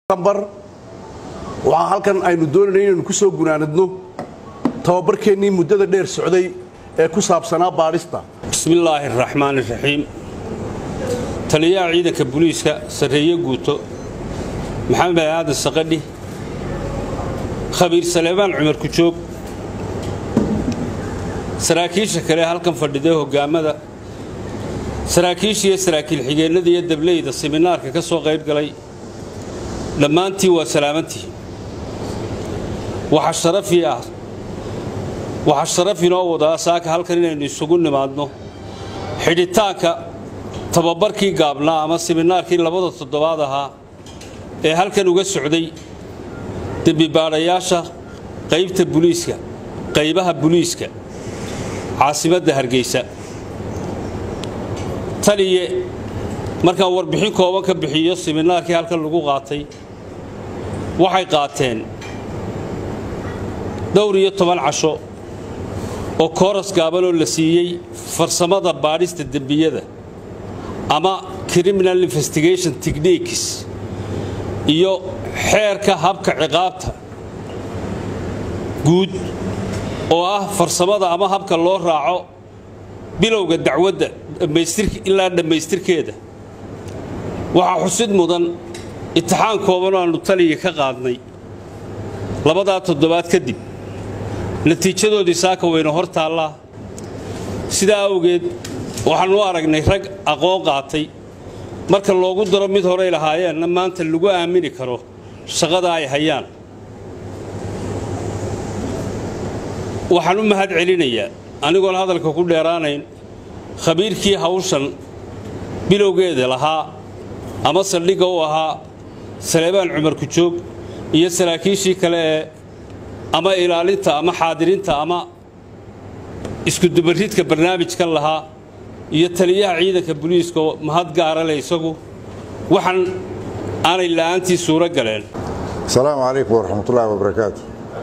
bar waxaa halkan aynu doonayna inaynu ku soo gunaanadno tababarkeennii muddada dheer socday ee ku saabsanaa baadhista bismillaahi araxmaan iraxiim taliyaha ciidanka buliiska sarreeye guuto maxamed aadan saqadhi khabiir saleebaan cumar kujoog saraakiisha kale halkan fadhiday hoggaamada saraakiisha iyo saraakiil xigeennada iyo dableyda siminaarka ka soo qayb galay dhammaantii waa salaamantii waxaa sharafii ah waxaa sharaf inoo wadaa saaka halkan inaynu isugu nimaadno xidhitaanka tababarkii gaabnaa ama siminaarkii labada toddobaad ahaa ee halkan uga socday dembibaadhayaasha qaybta buliiska qaybaha buliiska caasimadda hargeysa taliye markaan warbixin kooban ka bixiyo siminaarkii halkan lagu qaatay waxay qaateen dhowr iyo toban casho oo kooras gaabanoo la siiyey farsamada baadhista dembiyada ama criminal investigation techniques iyo xeerka habka ciqaabta guud oo ah farsamada ama habka loo raaco bilowga dacwadda ilaa dhammaystirkeeda waxaa xusid mudan itixaan koobanoo aannu taliga ka qaadnay labadaa toddobaad kadib natiijadoodii saaka wayna hor taallaa sidaa awgeed waxaannu aragnay rag aqoon qaatay marka loogu daro mid horay lahaayeenna maanta lagu aamini karo shaqada ay hayaan waxaan u mahad celinayaa anigoon hadalka ku dheeraanayn khabiirkii hawshan bilowgeeda lahaa ama saldhigga u ahaa saleebaan cumar kujoog iyo saraakiishii kale ee ama ilaalinta ama xaadirinta ama iskudubaridka barnaamijkan lahaa iyo taliyaha ciidanka buliiska oo mahad gaara leh isagu waxaan aanay la'aantii suuro galeen asalaamu calaykum waraxmatullaahi wabarakaatu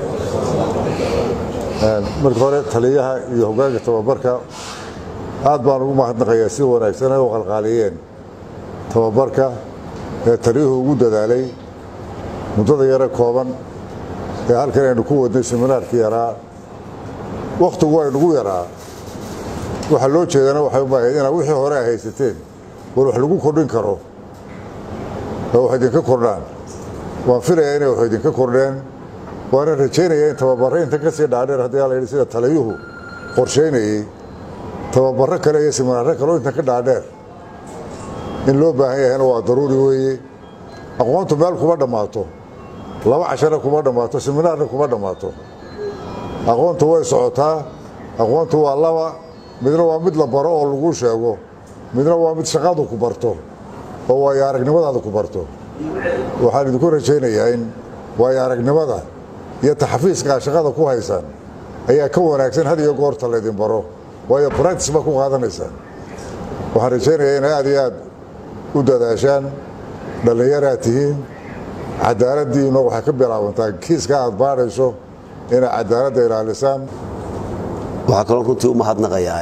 marka hore taliyaha iyo hoggaanka tababarka aad baan ugu mahadnaqayaa si wanaagsan ay u qalqaaliyeen tababarka ee taliyuhu ugu dadaalay muddada yare kooban ee halkan aynu ku wadnay siminaarkii yaraa wakhtigu aynugu yaraa waxaa loo jeedana waxay u baahayd inaad wixii hore ay haysateen war wax lagu kordhin karo oo wax idinka kordhaan waan filayaa inay wax idinka kordheen waana rajaynaya in tababarro inta ka sii dhaadheer haddii ala yidhi sida taliyuhu qorshaynayey tababarro kale iyo siminaarro kaleo intan ka dhaadheer in loo baahan yahayna waa daruuri weeye aqoontu meel kuma dhammaato laba cashana kuma dhammaato siminaarna kuma dhammaato aqoontu way socotaa aqoontu waa laba midna waa mid la baro oo lagu sheego midna waa mid shaqadu ku barto oo waayo aragnimadaada ku barto waxaan idinku rajaynayaa in waayo aragnimada iyo taxafiiska aad shaqada ku haysaan ayaa ka wanaagsan had iyo goorta laydin baro waayo bractis baa ku qaadanaysaan waxaan rajaynayaa inay aad iyo aad u dadaashaan dhallinyaraad tihiin cadaaladdiina waxay ka bilaabantaa kiiska aad baadhayso inay cadaaladda ilaalisaan waxaa kaloo runtii u mahadnaqayaa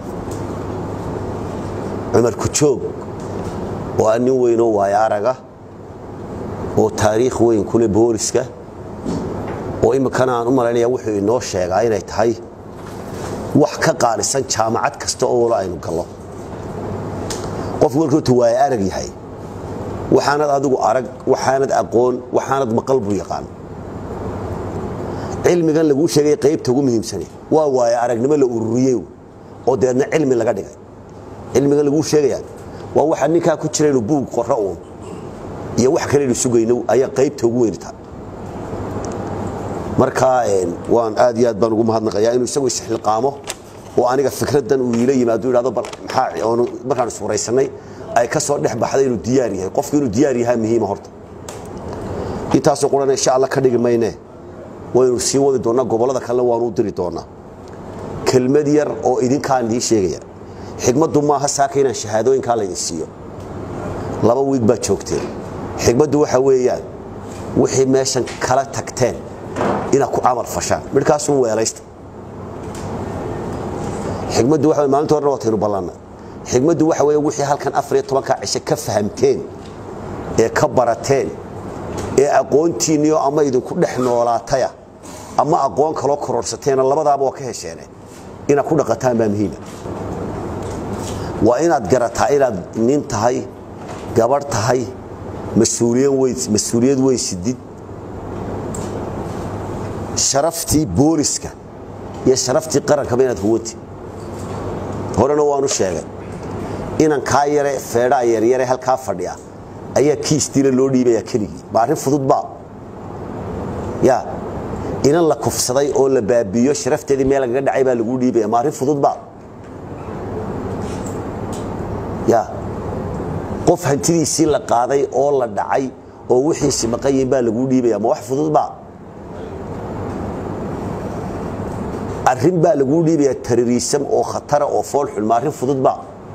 cumar kujoog oo ah nin weynoo waayo araga oo taariikh weyn kule booliska oo iminkana aan u malaynaya wuxuu inoo sheegaa inay tahay wax ka qaalisan jaamacad kasta oo walo aynu gallo qofku warkootu waayo arag yahay waxaanad adigu arag waxaanad aqoon waxaanad maqal buu yaqaan cilmigan laguu sheegay qaybta ugu muhiimsane waa waayo aragnimo la ururiyey oo deedna cilmi laga dhigay cilmigan laguu sheegayaa waa waxa ninkaa ku jira inuu buug qorro uun iyo wax kaleynu sugayno ayaa qaybta ugu weyntaa markaa waan aad iyo aad baan ugu mahadnaqayaa inuu isagu isxilqaamo oo aniga fikraddan uu iila yimaado idhahdo bal maxaa markaan isfuraysannay ay ka soo dhex baxday inuu diyaar yahay qofku inuu diyaar yahaa muhiima horta intaasoo qurana insha alla ka dhigi maynee waynu sii wadi doonnaa gobollada kalena waanu u diri doonnaa kelmad yar oo idinkaan idiin sheegaya xigmaddu maaha saaka inaan shahaadooyinkaa laydin siiyo laba wiig baad joogteen xigmaddu waxa weeyaan wixii meeshan kala tagteen inaad ku camal fashaan midhkaasun weelaysta xigmaddu waxa maalinta horena waataynu ballanna xigmaddu waxa weeye wixii halkan afar iyo tobankaa cishe ka fahamteen ee ka barateen ee aqoontiinniyo ama idinku dhex noolaataya ama aqoon kaloo kororsateena labadaaba waa ka hesheene inaad ku dhaqataan baa muhiima waa inaad garataa inaad nin tahay gabadh tahay mas-uuliyad weyn sidid sharaftii booliska iyo sharaftii qarankaba inaad huwanti horena waanu sheegay inan kaa yare feedhaa yaryare halkaa fadhiya ayaa kiis dila loo dhiibaya keligii ma arrin fududba ya inan la kufsaday oo la baabiiyo sharafteedii meel lagaga dhacay baa laguu dhiibaya ma arrin fududba ya qof hantidiisii la qaaday oo la dhacay oo wixiisi maqanyihin baa laguu dhiibaya ma wax fududba arrin baa laguu dhiibaya taririisam oo khatara oo foolxun ma arrin fududba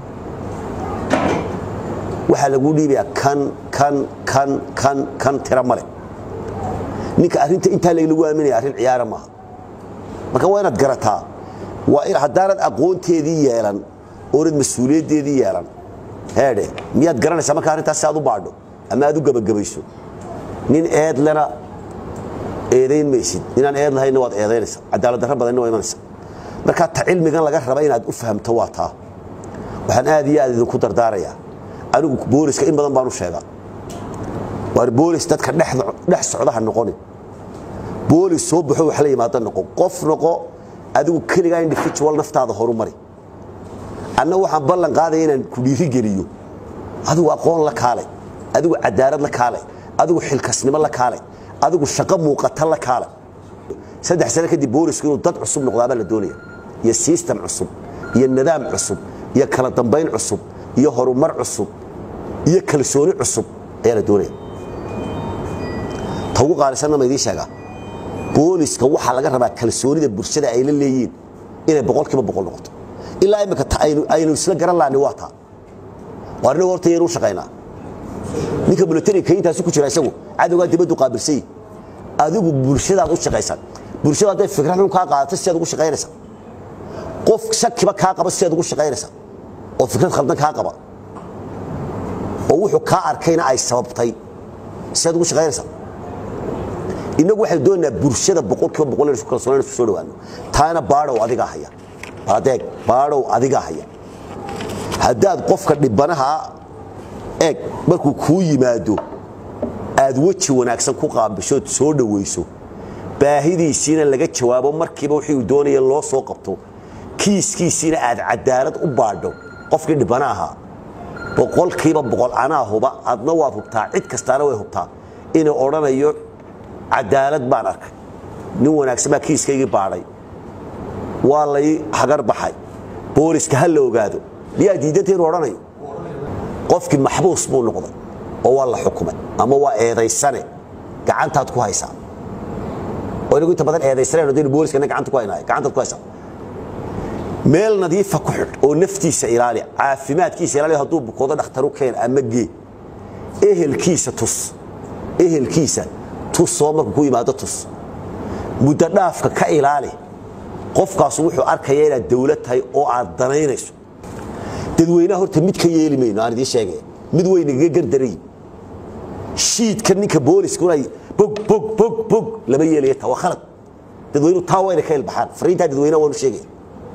waxaa laguu dhiibayaa kan kan kan kan kan tira male ninka arrinta intaa lagu aaminaya arrin ciyaara maaha marka waa inaad garataa waa haddaanad aqoonteedii yeelan oonad mas-uuliyaddeedii yeelan heedhe miyaad garanaysaa marka arrintaas si aad u baadho ama aad u gebagabayso nin eedlena eedayn maysid ninaan eed lahaynna waad eedaynaysa cadaalad darro badanna waa imanaysa marka ta cilmigan laga raba inaad u fahamto waa taa waxaan aad iyo aad idinku dardaarayaa anigu booliska in badan baanu sheegaa waar boolis dadka dhex socdaha noqonin boolis soo baxo wax la yimaada noqo qof noqo adigu keligaa individual naftaada horumari anna waxaan ballan qaadaya inaan ku dhiirigeliyo adigu aqoon la kaalay adigu cadaalad la kaalay adigu xilkasnimo la kaalay adigu shaqo muuqata la kaalay saddex sano kadib boolisku inuu dad cusub noqdaabaa la doonaya iyo sistem cusub iyo nidaam cusub iyo kala dambayn cusub iyo horumar cusub iyo kalsooni cusub ayaa la doonaya ta ugu qaalisanna ma idiin sheegaa booliska waxaa laga rabaa kalsoonida bulshada ay la leeyihiin inay boqolkiiba boqol noqoto ilaa imika aynu isla garan lahani waa taa waa anagu horta yaynu u shaqaynaa ninka militariga kayintaasi ku jira isagu cadowgaa dibaddu qaabilsay adigu bulshadaad u shaqaysan bulshada hadday fikrad xun kaa qaadato sidaad ugu shaqaynaysa qof shakiba kaa qaba sidaad ugu shaqaynaysa oo fikrad khaldan kaa qaba oo wuxuu kaa arkayna ay sababtay sidaad ugu shaqaynaysa innagu waxaynu doonaynaa bulshada boqolkiiba boqol inaynu kalsoonaan isku soo dhawaano taana baadhow adigaa haya adeeg baadhow adigaa haya haddaad qofka dhibanaha eeg markuu kuu yimaado aad weji wanaagsan ku qaabishood soo dhowayso baahidiisiina laga jawaabo markiiba wixii uu doonaya loo soo qabto kiiskiisiina aad cadaalad u baadho qofkii dhibana ahaa boqolkiiba boqol anaa huba adna waad hubtaa cid kastaana way hubtaa inuu odhanayo cadaalad baan arkay nin wanaagsan baa kiiskaygii baadhay waa lay hagar baxay booliska ha la ogaado miyaa diidanta inuu odhanayo qofkii maxbuus buu noqday oo waa la xukumay ama waa eedaysane gacantaad ku haysaa oo inagu inta badan eedaysaneen odaynu booliskana gacanta ku haynaayo gacantaad ku haysaa meel nadiifa ku xidh oo naftiisa ilaali caafimaadkiisa ilaali hadduu bukoodo dhakhtaru keen ama gee ehelkiisa tus ehelkiisa tus soo markuu ku yimaado tus muddo dhaafka ka ilaali qofkaasu wuxuu arkaya inaad dawlad tahay oo aad danaynayso dadweynaha horta mid ka yeeli mayno aan idiin sheegaya mid weynagaga gardarayin shiidka ninka booliska unay bog bog bog bog lama yeelaya taa waa khalad dadweynuhu taa wayna ka ilbaxaan fariintaa dadweynaha waanu sheegaya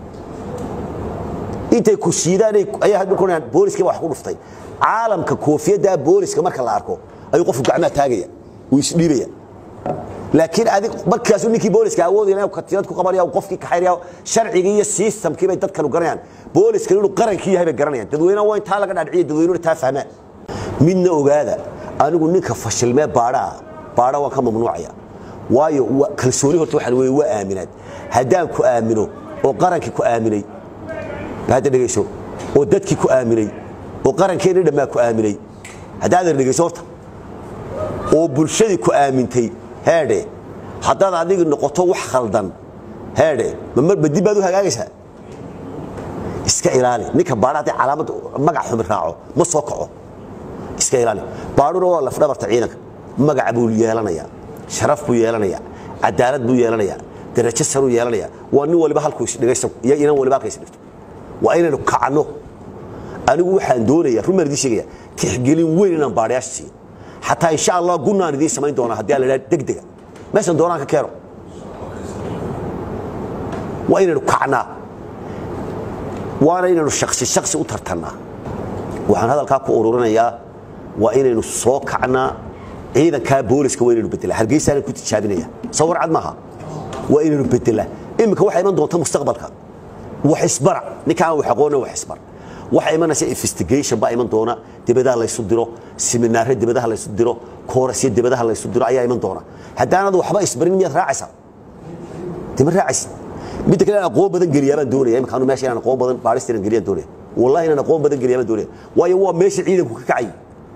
intay ku shiidaan ayaa hadda kunayaan booliskii baa wax ku dhuftay caalamka koofiyadda booliska marka la arko ayuu qofku gacmaha taagaya wuu isdhiibaya laakiin adig markaasu ninkii booliska awoodaya inuu katiinad ku qabanaya uu qofkii kaxaynaya sharcigii iyo systemkii bay dadkanu garanayaan booliska inuu qarankii yahay bay garanayaan dadweynaha waa intaa laga dhaadhiciya dadweynuhuna taa fahmaan midna ogaada anigu ninka fashilmee baadhaa baadha waan ka mamnuucaya waayo kalsooni horta waxaan weeye waa aaminaad haddaan ku aamino oo qarankii ku aaminay hadda dhegayso oo dadkii ku aaminay oo qarankeenii dhammaa ku aaminay haddaadan dhegayso horta oo bulshadii ku aamintay heedhe haddaad adigi noqoto wax khaldan heedhe mamarba dib baad u hagaagaysaa iska ilaali ninka baadha haddii calaamad magac xumi raaco ma soo kaco iska ilaali baadhuna waa lafdhabarta ciidanka magaca buu yeelanayaa sharaf buu yeelanayaa cadaalad buu yeelanayaa darajo saruu yeelanayaa waa nin waliba halkuu isdhigaysa iyo inan waliba halka isdhigto waa inaynu kacno anigu waxaan doonayaa run baan idiin sheegaya tixgelin weyn inaan baadhayaasha siiyo xataa insha allah gunnaan idiin samayn doonaa haddii aan la idhaha degdega meeshan doonaan ka keeno waa inaynu kacnaa waana inaynu shaksi shaksi u tartannaa waxaan hadalkaa ku ururinayaa waa inaynu soo kacnaa ciidankaa booliska waa inaynu bedelaa hargeysaanan ku tijaabinaya sawir cad maaha waa inaynu bedelaa iminka waxaa iman doonta mustaqbalka wax isbara ninkaan wax aqoona wax isbar waxaa imanaysa investigation baa iman doona dibadaha laysu diro seminaare dibadaha laysu diro koorasyo dibadaha laysu diro ayaa iman doona haddaanad waxba isbarin miyaad raacaysaa dima raacaysid midda kale inaan aqoon badan geliyaa baan doonaya imikaanu meesha inaan aqoon badan baadhista inaan geliyaan doonaya wallahi inaan aqoon badan geliyaa baan doonaya waayo waa meesha ciidanku ka kacay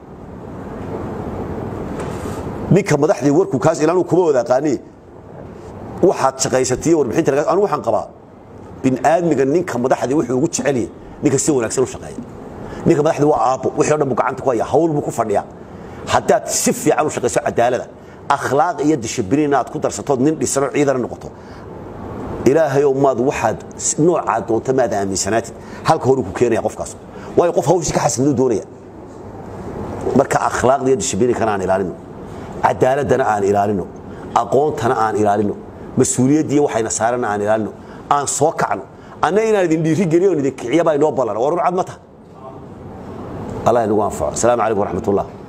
ninka madaxdii warku kaas ilaanu kuma wada aqaani waxaad shaqaysatay warbixinta laga anu waxaan qabaa bin aadmiga ninka madaxdii wuxuu ugu jecel yahay ninka si wanaagsan u shaqeeya ninka madaxdii waa aabbo wixii o dhan buu gacanta ku haya hawl buu ku fadhiyaa haddaad si fiican u shaqayso cadaalada akhlaaq iyo dishibliin inaad ku darsatood nin dhisanoo ciidana noqoto ilaahayow maad waxaad noocaa doonta maad aaminsanaatid halka hore ku keenaya qofkaas waayo qof hawshii ka xasilinu doonaya marka akhlaaqda iyo dishibliinkana aan ilaalino cadaaladana aan ilaalino aqoontana aan ilaalino mas-uuliyaddii waxayna saarana aan ilaalino aan soo kacno anna inaan idin dhiiri geliyo on idin kiciya baa inoo ballan war urcad ma taha allah inagu anfaco asalaamu calaykum waraxmat ullah